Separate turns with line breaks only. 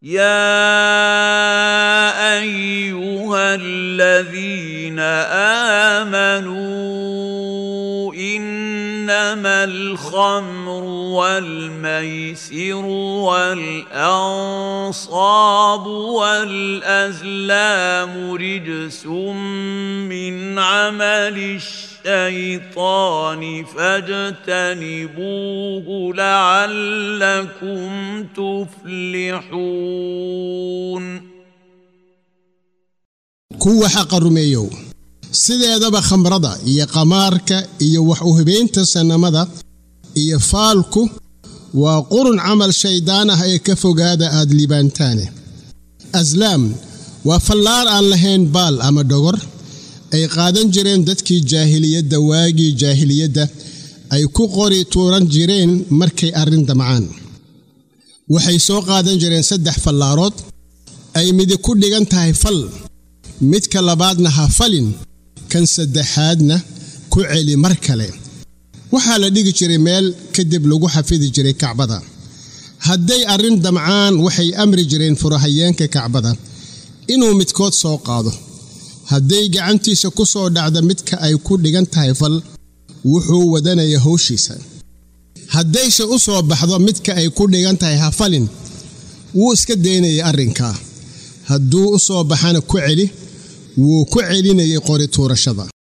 يا ايها الذين امنوا انما الخمر والميسر والانصاب والازلام رجس من عمل الشيطان فاجتنبوه لعلكم تفلحون
kuwa xaqa rumeeyow sideedaba khamrada iyo qamaarka iyo wax u hibaynta sannamada iyo faalku waa qurun camal shayddaan ah ee ka fogaada aad liibaantaane aslaam waa fallaar aan lahayn baal ama dhogor ay qaadan jireen dadkii jaahiliyadda waagii jaahiliyadda ay ku qori tuuran jireen markay arrin damcaan waxay soo qaadan jireen saddex fallaarood ay midi ku dhigan tahay fal midka labaadna ha falin kan saddexaadna ku celi mar kale waxaa la dhigi jiray meel kadib lagu xafidi jiray kacbada hadday arrin damcaan waxay amri jireen furahayeenka kacbada inuu midkood soo qaado hadday gacantiisa ku soo dhacda midka ay ku dhigan tahay fal wuxuu wadanaya howshiisa haddayse u soo baxdo midka ay ku dhigan tahay ha falin wuu iska daynayay arrinkaa hadduu u soo baxana ku celi wuu ku celinayay qori tuurashada